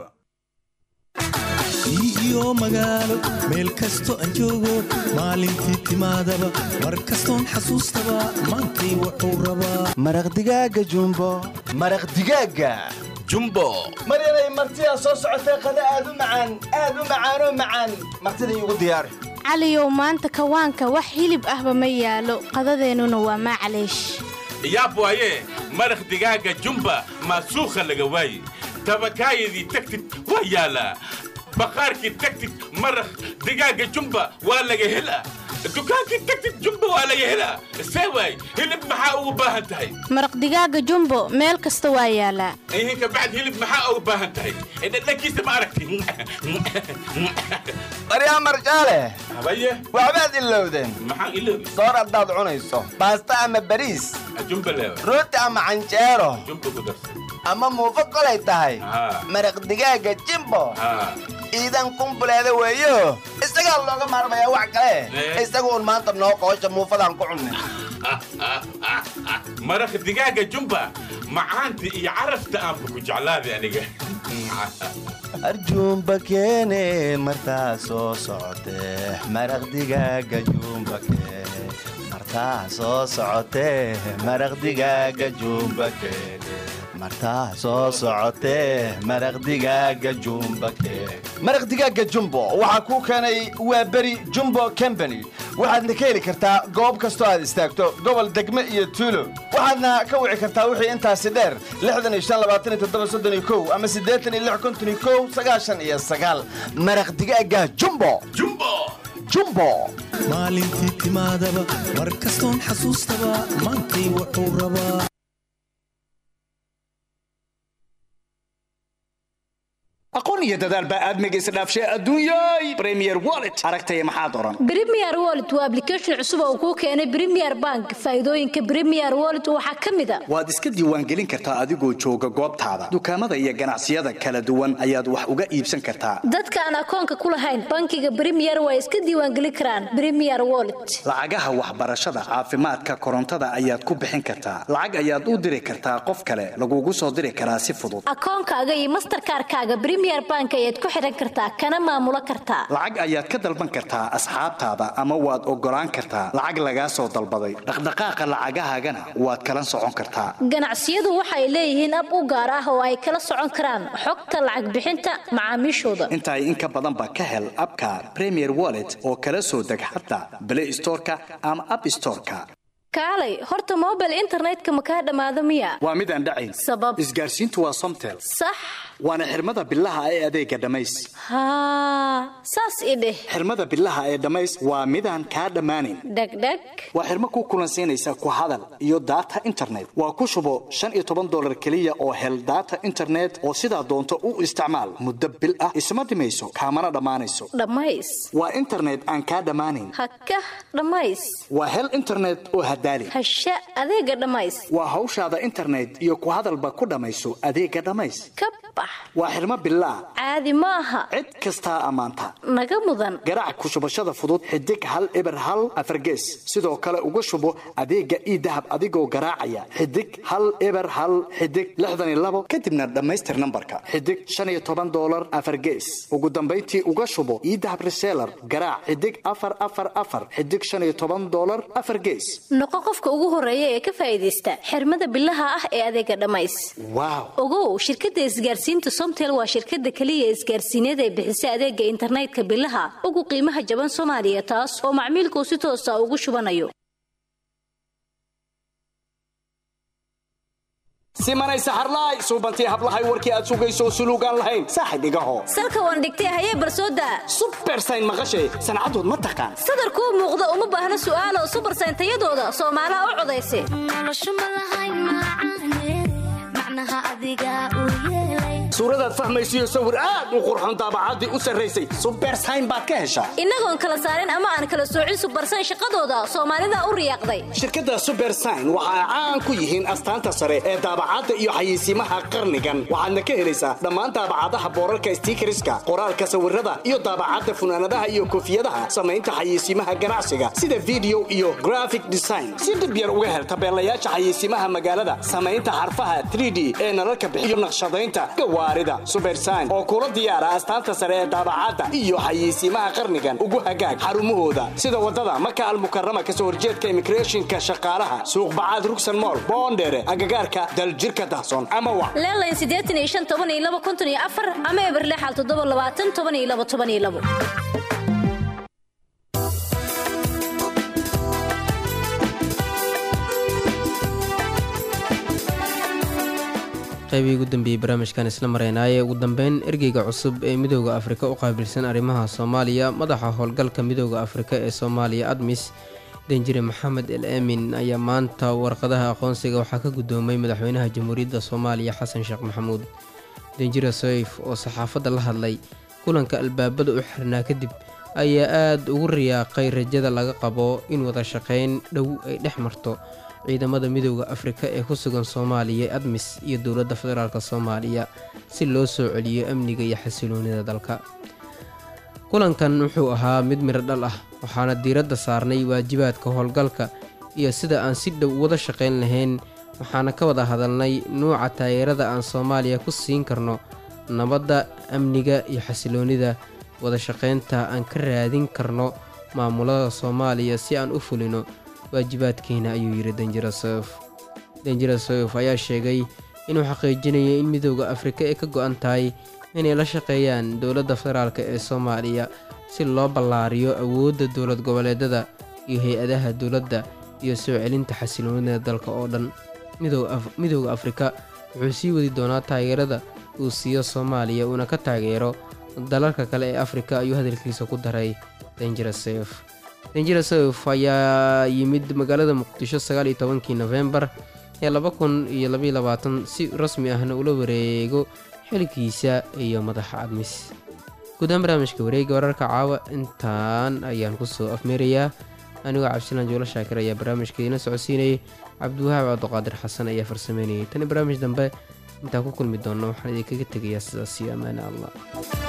iyo magaalo meel kasto aan joogo maalintii timaadaba mar kastoon xasuustaba maantay wuxuu rabaa maraq digaaga jumbo maraq digaaga jumbo maryanay martidaa soo socotee qada aad u macaan aad u macaanoo macaan martida iigu diyaari caliyow maanta kawaanka wax hilib ahba ma yaalo qadadeennuna waa maacaleesh yaab waaye maraq digaaga jumba maasuukha laga waaye tabakaayadii tagtid waa yaalaa baqaarkii tagtid maraq digaaga jumba waa laga helaa dukaankii tagtid jumba waa laga helaa see waay hilib maxaa ugu baahan tahay maraq digaaga jumbo meel kasta waa yaalaa ihinka bacd hilib maxaa ugu baahan tahay dhadhankiisa ma aragti maryaa marjaale habaye waxbaad ilowdeen maxaan iloobi soor haddaad cunayso baasta ama bariis jumba leewa rooti ama canjeero jumba ku darsan ama muufo kolay tahay Haa. maraq digaaga jimbo haa ciidan kumbuleeda weeyo isagaa looga maarmayaa wax kale Eh. isagu un maanta noo qoosha muufadaan ku cunnay maraq digaaga jumba macaanta iyo carafta aanba ku jeclaaday aniga arjuumba keene martaa soo socotee maraq digaaga juumba keene martaa soo socotee maraq digaaga juumba keene martaa soo socotee maraq digaaga jumba keene maraq digaaga jumbo waxaa kuu keenay waa beri jumbo company waxaadna ka heli kartaa goob kastoo aad istaagto gobol degme iyo tuulo waxaadna ka wici kartaa wixii intaasi dheer ama iyo maraq digaaga jumbo jumbo maalintii timaadaba mar kastoon xasuustaba maantay wuxuu rabaa aqoon iyo dadaal baa aadmiga isdhaafshay adduunyay premier wallet aragtaya maxaad oran Premier Wallet waa application cusub oo kuu keenay Premier Bank. Faa'iidooyinka Premier Wallet waxaa ka mid ah waad iska diiwaangelin kartaa adigoo jooga goobtaada dukaamada iyo ganacsiyada kala duwan ayaad wax uga iibsan kartaa dadka aan akoonka ku lahayn bankiga Premier way iska diiwaangelin karaan Premier Wallet. lacagaha waxbarashada caafimaadka korontada ayaad ku bixin kartaa lacag ayaad u diri kartaa qof kale lagugu soo diri karaa si fudud Akoonkaaga iyo Mastercard-kaaga Premier Bank ayaad ku xiran kartaa kana maamula kartaa. lacag ayaad ka dalban kartaa asxaabtaada ama waad ogolaan kartaa lacag lagaa soo dalbaday dhaqdhaqaaqa lacagahaagana waad kala socon kartaa Ganacsiyadu waxay leeyihiin ab u gaar ah oo ay kala socon karaan xogta lacag bixinta macaamiishooda. intaay in ka badanba ka hel abka premier wallet oo kala soo deg xataa play storeka ama app storeka Kaalay, horta mobile internetka ma ka dhamaado miya? waa mid aan dhacayn Sabab isgaarsiintu waa somtel sax waana xirmada bilaha ee adeega dhamays haa saas i dheh xirmada bilaha ee dhamays waa midaan kaa dhammaanayn dhegdheg waa xirmo ku kulansiinaysa ku hadal iyo data internet waa ku shubo shan iyo toban dolar keliya oo hel data internet oo sidaa doonto u isticmaal muddo bil ah isma dhimayso kaamana dhammaanayso dhammays waa internet aan kaa dhammaanayn haka dhammays waa hel internet oo hadaali hasha adeega dhammays waa hawshaada internet iyo ku hadalba ku dhammayso adeega dhammays kab bax waa xirmo bilaah caadi ma aha cid kastaa ammaanta naga mudan garaac ku shubashada fudud xidig hal eber hal afargees sidoo kale uga shubo adeega ii dahab adigoo garaacaya xidig hal eber hal xidig lixdan iyo labo kadibna dhammaystir nambarka xidig shan iyo toban doolar afargees ugu dambayntii uga shubo ii dahab reseller garaac xidig afar afar afar xidig shan iyo toban doolar afar gees noqo qofka ugu horeeya ee ka faa'iidaysta xirmada bilaha ah ee adeega dhammays waaw ogow shirkadda isgaarsiinta somtel waa shirkadda keliya isgaarsiineed ee bixisa adeega internetka bilaha ugu qiimaha jaban soomaaliya taas oo macmiilkuu si toosa ugu shubanayo simanay saxarlaay suubantii hablahay warkii aad sugayso suluugaan lahayn saaxib igaho salka waan dhigtay hayee barsooda subersayn maqashay sancadood ma taqaan sadarkuu muuqda uma baahna su'aalo subersayn tayadooda soomaalaha u codaysa suuradaad fahmaysiyo sawir aad u qurxoon daabacaddii u sarraysay subersayn baad ka heshaa innagoon kala saarin ama aan kala soocin subersayn shaqadooda soomaalida u riyaaqday shirkadda subersayn waxa ay caan ku yihiin astaanta sare ee daabacadda iyo xayeysiimaha qarnigan waxaadna ka helaysaa dhammaan daabacadaha boorarka stiikariska qoraalka sawirada iyo daabacadda funaanadaha iyo koofiyadaha samaynta xayeysiimaha ganacsiga sida video iyo graphic design si dhib yar uga hel tabeelayaasha xayeysiimaha magaalada samaynta xarfaha 3d ee nalalka bixiyo naqshadaynta gawaarida subersayn oo kula diyaara astaanta sare ee daabacadda iyo xayeysiimaha qarnigan ugu hagaag xarumahooda sida wadada maka almukarama kasoo horjeedka immigrationka shaqaalaha suuqbacaad rugsan mool boondheere agagaarka daljirka dahsoon ama wac leelayn siddeetan iyo shan toban iyo laba konton iyo afar ama eberlexal toddoba labaatan toban iyo laba toban iyo labo qaybihii ugu dambeeyey barnaamijkan isla maraynaaye ugu dambeyn ergeyga cusub ee midooda afrika u qaabilsan arrimaha soomaaliya madaxa howlgalka midooda afrika ee soomaaliya admis danjire maxamed el aamin ayaa maanta warqadaha aqoonsiga waxaa ka guddoomay madaxweynaha jamhuuriyadda soomaaliya xasan sheekh maxamuud danjire soyf oo saxaafadda la hadlay kulanka albaabada u xirnaa kadib ayaa aada ugu riyaaqay rajada laga qabo in wada shaqayn dhow ay dhex marto ciidamada midooda afrika ee ku sugan soomaaliya admis iyo dowladda federaalk soomaaliya si loo soo celiyo amniga iyo xasiloonida dalka kulankan wuxuu ahaa mid miro dhal ah waxaana diiradda saarnay waajibaadka howlgalka iyo sida aan si dhow wada shaqayn lahayn waxaana ka wada hadalnay nuuca taageerada aan soomaaliya ku siin karno nabadda amniga iyo xasiloonida wada shaqaynta aan ka raadin karno maamulada soomaaliya si aan u fulino waajibaadkeena ayuu yidhi danjira sof danjira sof ayaa sheegay inuu xaqiijinayo in midooda afrika ay ka go-an tahay inay la shaqeeyaan dowladda federaalk ee soomaaliya si loo ballaariyo awoodda dowlad goboleedada iyo hay-adaha dowladda iyo soo celinta xasiloonida dalka oo dhan midooda afrika wuxuu sii wadi doonaa taageerada uu siiyo soomaaliya uuna ka taageero dalalka kale ee afrika ayuu hadalkiisa ku daray danjira sof danjira sof ayaa yimid magaalada muqdisho sagaal iyo tobankii nofembar ee laba kun iyo labaiyo labaatan si rasmi ahna ula wareego xilkiisa iyo madaxa admis guudaan barnaamijka wareega wararka caawa intaan ayaan kusoo afmeerayaa anigoo cabdisalaan juulo shaakir ayaa barnaamijka idiina socodsiinayay cabdiwahaab cabdiqaadir xasan ayaa farsameynayay tani barnaamij dambe intaan ku kulmi doonno waxaan idinkaga tegayaa sidaas iyo ammaane allah